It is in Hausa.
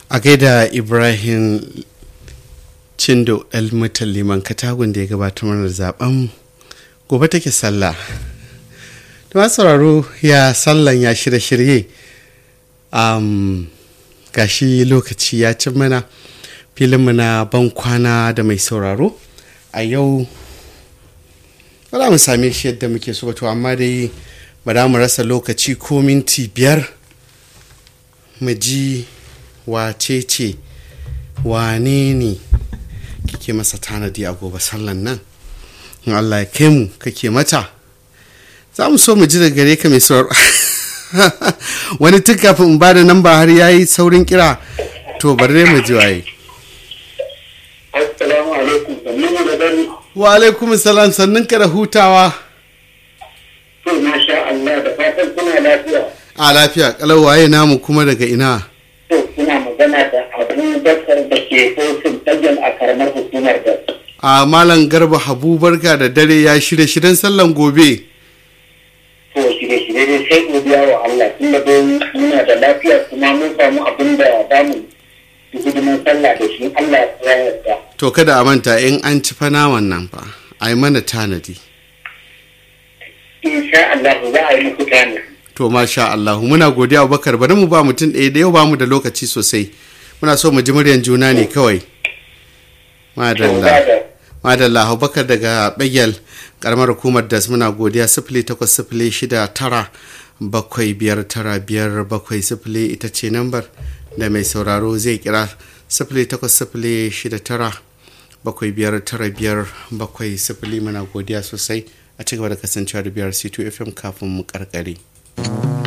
a gaida ibrahim cindo elmutan liman katagun da ya gabatar mana zaben gobe take sallah da masu sauraro ya sallan ya shirye-shirye um, gashi lokaci ya cin mana filinmu na ban kwana da mai sauraro a yau ba za mu same shi yadda muke so to amma dai ba za mu rasa lokaci ko minti biyar mu ji wace ce wane ne kike masa tanadi a gobe sallan nan in allah ya kai mu kake mata za mu so mu ji daga gare ka mai sauraro wani tun kafin in ba da namba har ya yi saurin kira to bari mu ji waye Assalamu alaikum, sannu da dare. wa alaikum salam sannin ka da hutawa To, masha Allah, da fatan kuna lafiya. a lafiya kalau waye namu kuma daga ina To, kuna magana da Abu Bakar da ke Fosin Tagal a karamar hukumar da. a malam garba habu barka da dare ya shirye shiryen sallan gobe To, shirye-shirye ne sai godiya wa Allah, tun da dai muna da lafiya kuma mun samu abin da za mu yi hidimin sallah da shi Allah ya yarda. to kada a manta in an ci fa naman nan fa a yi mana tanadi Insha Allah za a yi muku tani. to masha Allah muna godiya Abubakar bari mu ba mutum ɗaya da yau ba mu da lokaci sosai muna so mu ji muryan juna ne kawai madalla madalla Abubakar daga Bagel karamar hukumar das muna godiya sifili takwas sifili shida tara bakwai biyar tara biyar bakwai sifili ita ce nambar da mai sauraro zai kira sifili takwas sifili shida tara bakwai biyar tara biyar bakwai sifili muna godiya sosai a cigaba da kasancewa da biyar c2 fm kafin mu karkare.